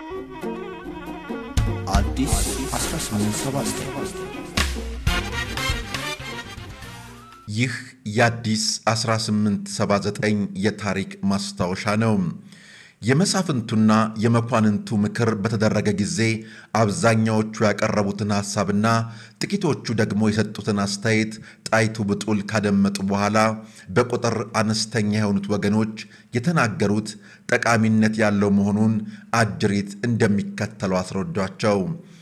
አዲስ 1879 ይህ የአዲስ 1879 የታሪክ ማስታወሻ ነው። የመሳፍንቱና የመኳንንቱ ምክር በተደረገ ጊዜ አብዛኛዎቹ ያቀረቡትን ሐሳብና ጥቂቶቹ ደግሞ የሰጡትን አስተያየት ጣይቱ ብጡል ካደመጡ በኋላ በቁጥር አነስተኛ የሆኑት ወገኖች የተናገሩት ጠቃሚነት ያለው መሆኑን አጅሪት እንደሚከተለው አስረዷቸው።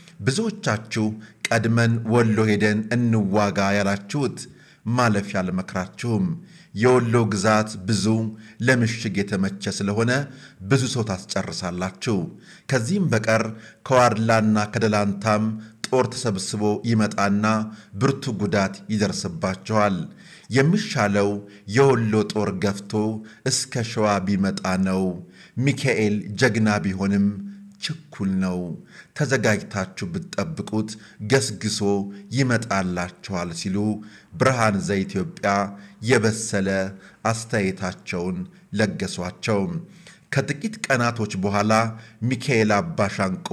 ብዙዎቻችሁ ቀድመን ወሎ ሄደን እንዋጋ ያላችሁት ማለፊያ አልመክራችሁም። የወሎ ግዛት ብዙ ለምሽግ የተመቸ ስለሆነ ብዙ ሰው ታስጨርሳላችሁ። ከዚህም በቀር ከዋድላና ከደላንታም ጦር ተሰብስቦ ይመጣና ብርቱ ጉዳት ይደርስባችኋል። የሚሻለው የወሎ ጦር ገፍቶ እስከ ሸዋ ቢመጣ ነው። ሚካኤል ጀግና ቢሆንም ችኩል ነው። ተዘጋጅታችሁ ብትጠብቁት ገስግሶ ይመጣላችኋል ሲሉ ብርሃን ዘኢትዮጵያ የበሰለ አስተያየታቸውን ለገሷቸው። ከጥቂት ቀናቶች በኋላ ሚካኤል አባሻንቆ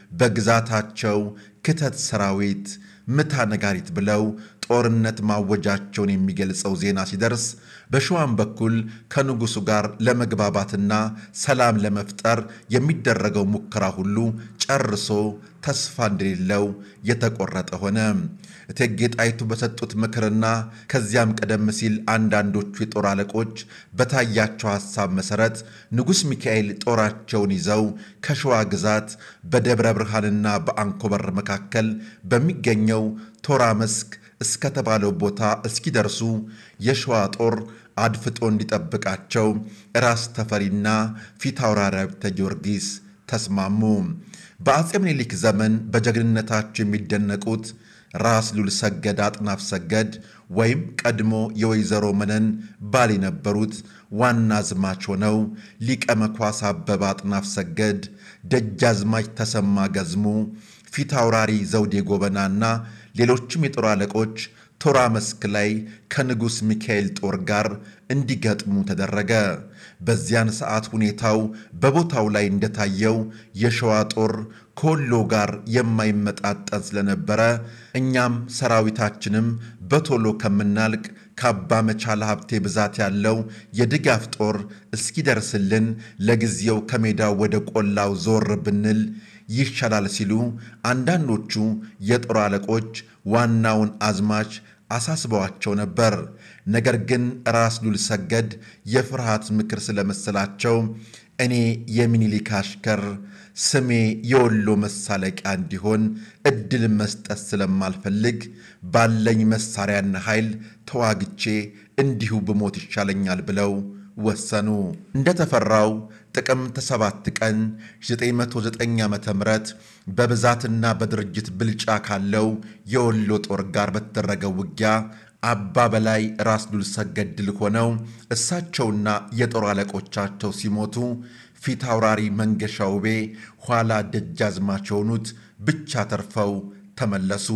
በግዛታቸው ክተት ሰራዊት ምታ ነጋሪት ብለው ጦርነት ማወጃቸውን የሚገልጸው ዜና ሲደርስ በሸዋም በኩል ከንጉሡ ጋር ለመግባባትና ሰላም ለመፍጠር የሚደረገው ሙከራ ሁሉ ጨርሶ ተስፋ እንደሌለው የተቆረጠ ሆነ። እቴጌ ጣይቱ በሰጡት ምክርና ከዚያም ቀደም ሲል አንዳንዶቹ የጦር አለቆች በታያቸው ሐሳብ መሠረት ንጉሥ ሚካኤል ጦራቸውን ይዘው ከሸዋ ግዛት በደብረ ብርሃንና በአንኮበር መካከል በሚገኘው ቶራ መስክ እስከተባለው ቦታ እስኪደርሱ የሸዋ ጦር አድፍጦ እንዲጠብቃቸው ራስ ተፈሪና ፊት አውራሪ ሀብተ ጊዮርጊስ ተስማሙ። በአፄ ምኒልክ ዘመን በጀግንነታቸው የሚደነቁት ራስ ሉል ሰገድ አጥናፍ ሰገድ ወይም ቀድሞ የወይዘሮ መነን ባል የነበሩት ዋና አዝማች ሆነው ሊቀ መኳስ አበበ አጥናፍ ሰገድ፣ ደጃዝማች ተሰማ ገዝሙ፣ ፊት አውራሪ ዘውዴ ጎበናና ሌሎችም የጦር አለቆች ቶራ መስክ ላይ ከንጉሥ ሚካኤል ጦር ጋር እንዲገጥሙ ተደረገ። በዚያን ሰዓት ሁኔታው በቦታው ላይ እንደታየው የሸዋ ጦር ከወሎ ጋር የማይመጣጠን ስለነበረ እኛም ሰራዊታችንም በቶሎ ከምናልቅ ከአባ መቻል ሀብቴ ብዛት ያለው የድጋፍ ጦር እስኪደርስልን ለጊዜው ከሜዳው ወደ ቆላው ዞር ብንል ይሻላል ሲሉ አንዳንዶቹ የጦር አለቆች ዋናውን አዝማች አሳስበዋቸው ነበር። ነገር ግን ራስ ሉል ሰገድ የፍርሃት ምክር ስለመሰላቸው እኔ የሚኒሊክ አሽከር ስሜ የወሎ መሳለቂያ እንዲሆን እድል መስጠት ስለማልፈልግ ባለኝ መሳሪያና ኃይል ተዋግቼ እንዲሁ ብሞት ይሻለኛል ብለው ወሰኑ። እንደተፈራው ጥቅምት 7 ቀን 909 ዓ ም በብዛትና በድርጅት ብልጫ ካለው የወሎ ጦር ጋር በተደረገው ውጊያ አባ በላይ ራስ ሉል ሰገድ ድል ሆነው እሳቸውና የጦር አለቆቻቸው ሲሞቱ ፊት አውራሪ መንገሻ ውቤ ኋላ ደጃዝማች የሆኑት ብቻ ተርፈው ተመለሱ።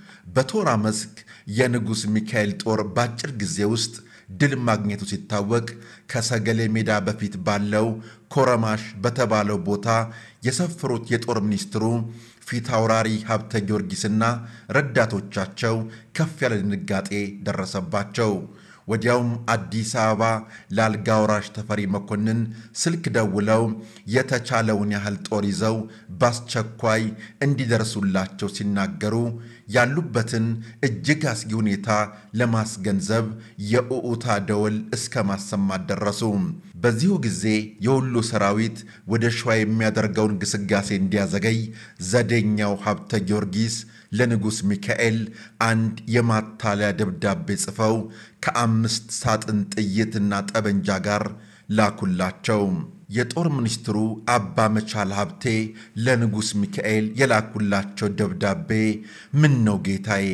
በቶራ መስክ የንጉሥ ሚካኤል ጦር በአጭር ጊዜ ውስጥ ድል ማግኘቱ ሲታወቅ ከሰገሌ ሜዳ በፊት ባለው ኮረማሽ በተባለው ቦታ የሰፈሩት የጦር ሚኒስትሩ ፊት አውራሪ ሀብተ ጊዮርጊስና ረዳቶቻቸው ከፍ ያለ ድንጋጤ ደረሰባቸው። ወዲያውም አዲስ አበባ ለአልጋ ወራሽ ተፈሪ መኮንን ስልክ ደውለው የተቻለውን ያህል ጦር ይዘው በአስቸኳይ እንዲደርሱላቸው ሲናገሩ ያሉበትን እጅግ አስጊ ሁኔታ ለማስገንዘብ የኡኡታ ደወል እስከ ማሰማት ደረሱ። በዚሁ ጊዜ የሁሉ ሰራዊት ወደ ሸዋ የሚያደርገውን ግስጋሴ እንዲያዘገይ ዘዴኛው ሀብተ ጊዮርጊስ ለንጉሥ ሚካኤል አንድ የማታለያ ደብዳቤ ጽፈው ከአምስት ሳጥን ጥይትና ጠበንጃ ጋር ላኩላቸው። የጦር ሚኒስትሩ አባ መቻል ሀብቴ ለንጉሥ ሚካኤል የላኩላቸው ደብዳቤ ምን ነው ጌታዬ፣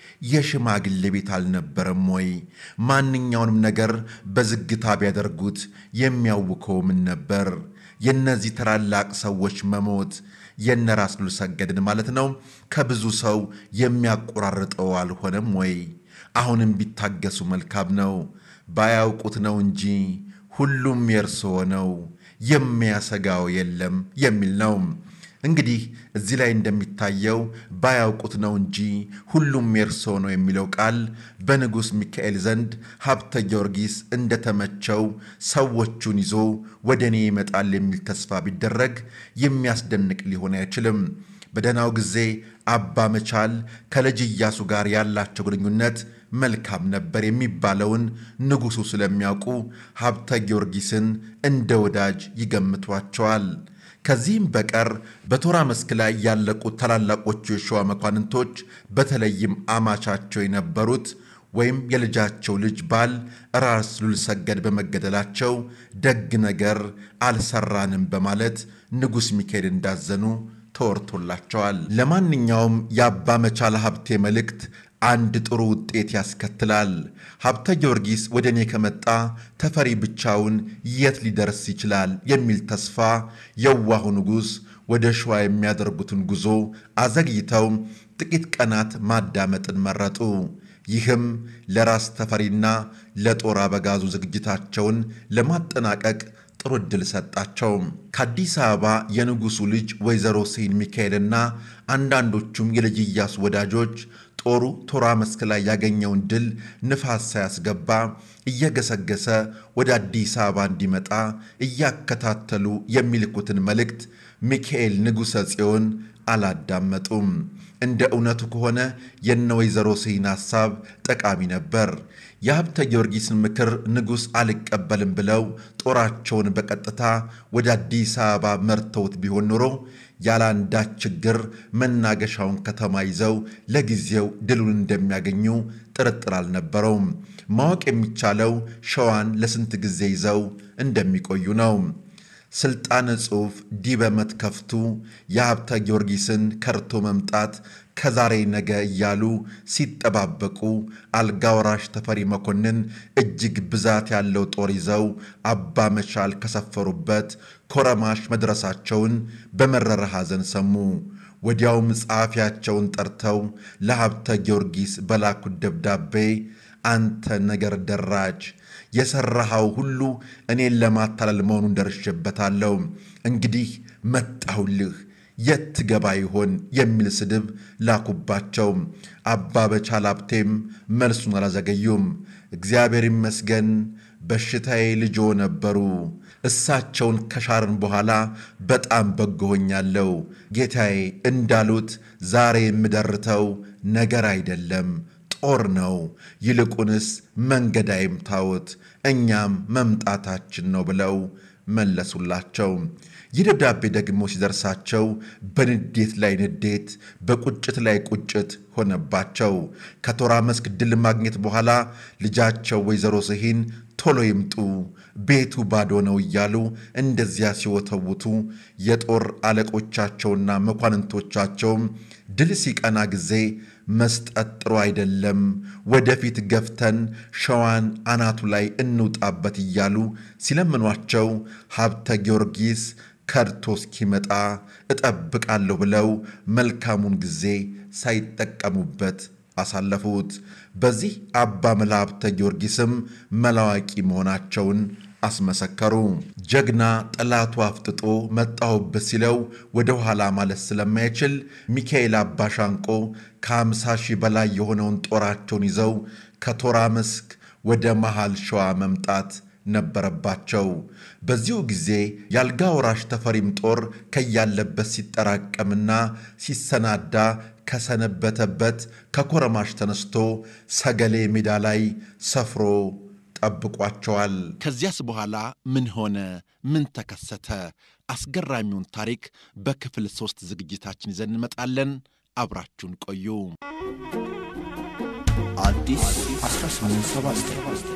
የሽማግሌ ቤት አልነበረም ወይ? ማንኛውንም ነገር በዝግታ ቢያደርጉት የሚያውከው ምን ነበር? የእነዚህ ታላላቅ ሰዎች መሞት የነ ራስ ሉል ሰገድን ማለት ነው ከብዙ ሰው የሚያቆራርጠው አልሆነም ወይ? አሁንም ቢታገሱ መልካም ነው። ባያውቁት ነው እንጂ ሁሉም የእርስዎ ነው። የሚያሰጋው የለም የሚል ነው። እንግዲህ እዚህ ላይ እንደሚታየው ባያውቁት ነው እንጂ ሁሉም የእርሶ ነው የሚለው ቃል በንጉሥ ሚካኤል ዘንድ ሀብተ ጊዮርጊስ እንደተመቸው ሰዎቹን ይዞ ወደ እኔ ይመጣል የሚል ተስፋ ቢደረግ የሚያስደንቅ ሊሆን አይችልም። በደህናው ጊዜ አባ መቻል ከልጅ ኢያሱ ጋር ያላቸው ግንኙነት መልካም ነበር የሚባለውን ንጉሡ ስለሚያውቁ ሀብተ ጊዮርጊስን እንደ ወዳጅ ይገምቷቸዋል። ከዚህም በቀር በቶራ መስክ ላይ ያለቁት ታላላቆቹ የሸዋ መኳንንቶች በተለይም አማቻቸው የነበሩት ወይም የልጃቸው ልጅ ባል ራስ ሉልሰገድ በመገደላቸው ደግ ነገር አልሰራንም በማለት ንጉሥ ሚካኤል እንዳዘኑ ተወርቶላቸዋል። ለማንኛውም የአባ መቻል ሀብቴ መልእክት አንድ ጥሩ ውጤት ያስከትላል። ሀብተ ጊዮርጊስ ወደ እኔ ከመጣ ተፈሪ ብቻውን የት ሊደርስ ይችላል የሚል ተስፋ የዋሁ ንጉሥ ወደ ሸዋ የሚያደርጉትን ጉዞ አዘግይተው ጥቂት ቀናት ማዳመጥን መረጡ። ይህም ለራስ ተፈሪና ለጦር አበጋዙ ዝግጅታቸውን ለማጠናቀቅ ጥሩ ዕድል ሰጣቸው። ከአዲስ አበባ የንጉሡ ልጅ ወይዘሮ ስሂን ሚካኤልና አንዳንዶቹም የልጅ ኢያሱ ወዳጆች ጦሩ ቶራ መስክ ላይ ያገኘውን ድል ንፋስ ሳያስገባ እየገሰገሰ ወደ አዲስ አበባ እንዲመጣ እያከታተሉ የሚልኩትን መልእክት ሚካኤል ንጉሠ ጽዮን አላዳመጡም። እንደ እውነቱ ከሆነ የነ ወይዘሮ ስሂን ሐሳብ ጠቃሚ ነበር። የሀብተ ጊዮርጊስን ምክር ንጉሥ አልቀበልም ብለው ጦራቸውን በቀጥታ ወደ አዲስ አበባ መርተውት ቢሆን ኖሮ ያለ አንዳች ችግር መናገሻውን ከተማ ይዘው ለጊዜው ድሉን እንደሚያገኙ ጥርጥር አልነበረውም። ማወቅ የሚቻለው ሸዋን ለስንት ጊዜ ይዘው እንደሚቆዩ ነው። ስልጣነ ጽሑፍ ዲበ መትከፍቱ የሀብተ ጊዮርጊስን ከርቶ መምጣት ከዛሬ ነገ እያሉ ሲጠባበቁ አልጋ ወራሽ ተፈሪ መኮንን እጅግ ብዛት ያለው ጦር ይዘው አባ መቻል ከሰፈሩበት ኮረማሽ መድረሳቸውን በመረረ ሐዘን ሰሙ። ወዲያውም ጸሐፊያቸውን ጠርተው ለሀብተ ጊዮርጊስ በላኩት ደብዳቤ አንተ ነገር ደራጅ የሠራኸው ሁሉ እኔን ለማታለል መሆኑን ደርሼበታለሁ። እንግዲህ መጣሁልህ የት ትገባ ይሆን የሚል ስድብ ላኩባቸው። አባ በቻል ሀብቴም መልሱን አላዘገዩም። እግዚአብሔር ይመስገን በሽታዬ ልጆ ነበሩ። እሳቸውን ከሻርን በኋላ በጣም በጎ ሆኛለሁ። ጌታዬ እንዳሉት ዛሬ የምደርተው ነገር አይደለም ጦር ነው። ይልቁንስ መንገድ አይምታዎት፣ እኛም መምጣታችን ነው ብለው መለሱላቸው። ይህ ደብዳቤ ደግሞ ሲደርሳቸው በንዴት ላይ ንዴት፣ በቁጭት ላይ ቁጭት ሆነባቸው። ከቶራ መስክ ድል ማግኘት በኋላ ልጃቸው ወይዘሮ ስሂን ቶሎ ይምጡ፣ ቤቱ ባዶ ነው እያሉ እንደዚያ ሲወተውቱ የጦር አለቆቻቸውና መኳንንቶቻቸውም ድል ሲቀና ጊዜ መስጠት ጥሩ አይደለም፣ ወደፊት ገፍተን ሸዋን አናቱ ላይ እንውጣበት እያሉ ሲለምኗቸው ሀብተ ጊዮርጊስ ከድቶ እስኪመጣ እጠብቃለሁ ብለው መልካሙን ጊዜ ሳይጠቀሙበት አሳለፉት። በዚህ አባ መላ ሀብተ ጊዮርጊስም መላዋቂ መሆናቸውን አስመሰከሩ። ጀግና ጠላቱ አፍጥጦ መጣሁበት ሲለው ወደ ኋላ ማለት ስለማይችል ሚካኤል አባሻንቆ ከአምሳ ሺህ በላይ የሆነውን ጦራቸውን ይዘው ከቶራ መስክ ወደ መሃል ሸዋ መምጣት ነበረባቸው። በዚሁ ጊዜ የአልጋ ወራሽ ተፈሪም ጦር ከያለበት ሲጠራቀምና ሲሰናዳ ከሰነበተበት ከኮረማሽ ተነስቶ ሰገሌ ሜዳ ላይ ሰፍሮ ጠብቋቸዋል። ከዚያስ በኋላ ምን ሆነ? ምን ተከሰተ? አስገራሚውን ታሪክ በክፍል ሦስት ዝግጅታችን ይዘን እንመጣለን። አብራችሁን ቆዩ። አዲስ 1879